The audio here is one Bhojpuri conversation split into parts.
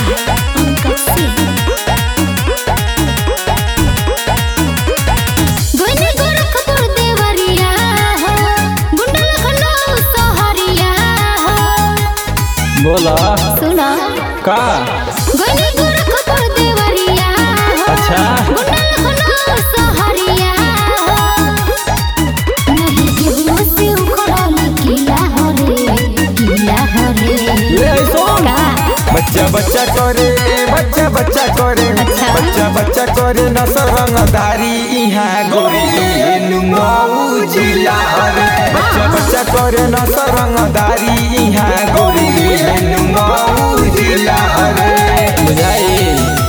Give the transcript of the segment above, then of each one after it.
Uncle C. गोइनी गोरखपुर देवरिया हो गुंडा लखनऊ सहरिया हो बोला सुना का गोइनी गोरखपुर देवरिया हो अच्छा गुंडा लखनऊ सहरिया हो नहीं केहू से उखड़ल किला हो रे किला हो रे ले सुन का बच्चा बच्चा करे बच्चा बच्चा करे अच्छा। बच्चा बच्चा करे नसर रंगदारी इहाँ गोरी नुमऊ जिला रे बच्चा बच्चा करे नसर रंगदारी इहाँ गोरी नुमऊ जिला रे बुझाई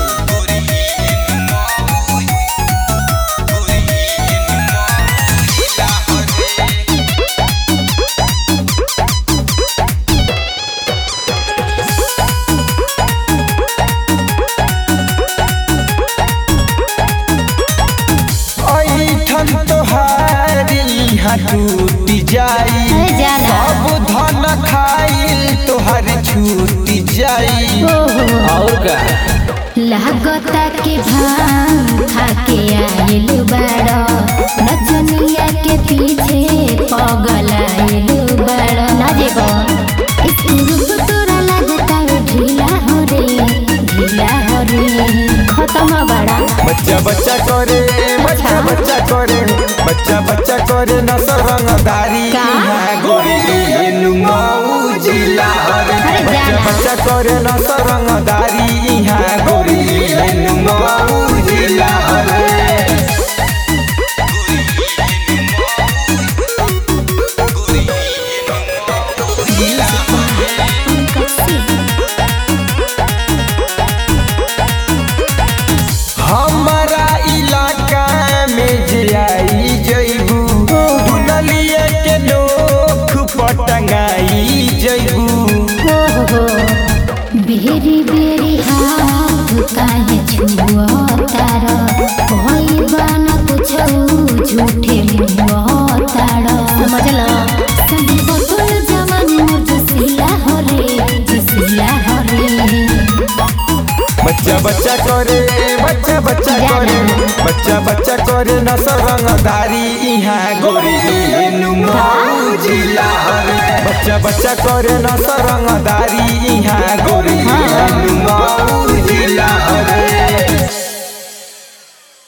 ऐठन तोहारी यहाँ टूट जाई अरे जाना। सब धन खाइल तोहार छूट जाई ओहो और का लागता के भांग खाके आइल बड़ा नचनिया के पीछे पगल आइल बड़ा ना जेबो इस रूप तोरा लागता ढीला हो रे ढीला हो रे खत्म बड़ा बच्चा बच्चा करे बच्चा बच्चा करे बच्चा बच्चा करे नसर रंगदारी का? यहाँ गोरी नुमऊ जिला रे अरे बच्चा जाना। बच्चा करे नसर रंगदारी यहाँ गोरी नुमऊ जिला रे हमारा इलाका में जे आई जइबू दुनलिया के नोख पटंगाई जइबू हो बेरी बेरी हाथ काहे छुआ तारा कोई बाना कुछ झूठे मुआ तारा समझला संगे बतुल जवानी मोर जसीला हो रे जसीला हो रे बच्चा बच्चा करे बच्चा बच्चा करे बच्चा बच्चा करे नसर रंगदारी इहाँ गोरी नुमऊ जिला रे बच्चा बच्चा करे नसर रंगदारी इहाँ गोरी नुमऊ